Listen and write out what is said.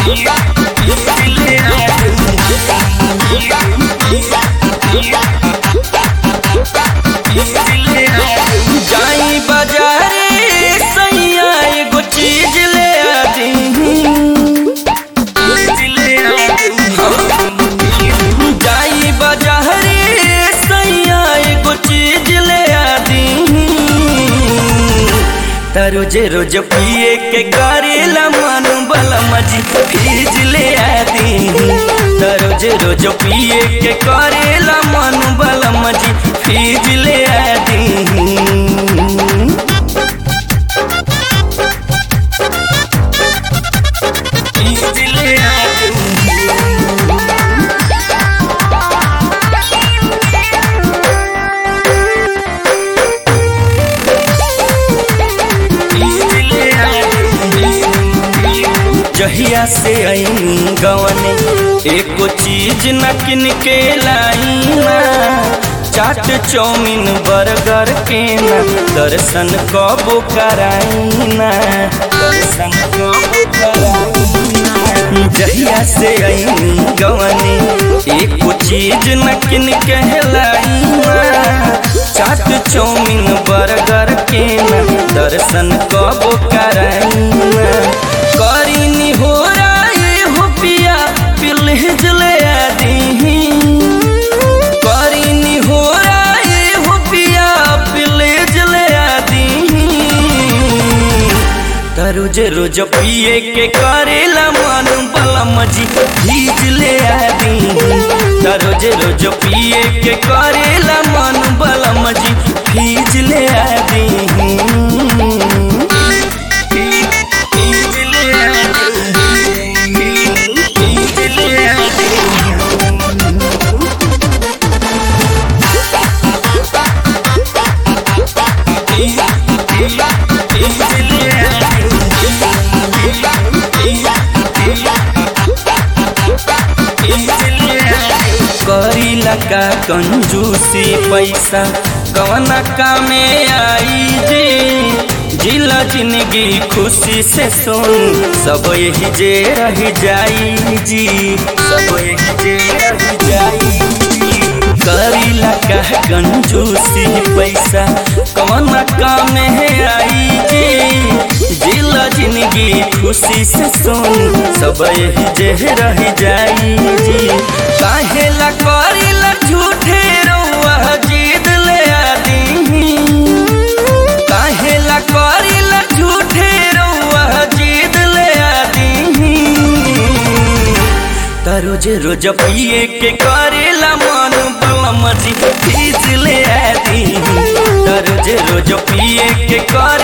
जाई बाजारे सैया एगो चीज ले आदी जाई बाजारे सैया एगो चीज ले आदी त रोज रोज पिए के करेला मन बला मजी फीज ले आदी त रोज रोज पिए के करेला मन बला मजी फीज ले आदी फीज ले आदी जहिया से आई गवने एको चीज न किन के लाई ना चाट चौमिन बर्गर के ना दर्शन कबो कराई ना दर्शन कबो कराई ना जहिया से आई गवने एको चीज न किन के लाई ना चाट चौमिन बर्गर के ना दर्शन कबो कराई ना करीनी हो राय हो पिया पिलहिज ले आदी करीनी हो राय हो पिया पिलहिज ले आदी त रोज रोज पिए के करेला मन बला मजी भीज ले आदी त रोज रोज पिए के करेला मन बला मजी भीज ले आदी करीला का कंजूसी पैसा कवना कामे आई जी जिला जिंदगी खुशी से सुन सब यही जे रह जाई जी सब यही जे रह जाई जी करीला का कंजूसी पैसा कवना कामे आई जी जिला जिंदगी खुशी से सुन सब यही जे रह जाई जी काहेला करीला झूठे रउआ जीद ले आदी काहेला करीला झूठे रउआ जीद ले आदी त रोज रोज पिए के करेला मन बलम जी फीस ले आदी त रोज रोज पिए के कर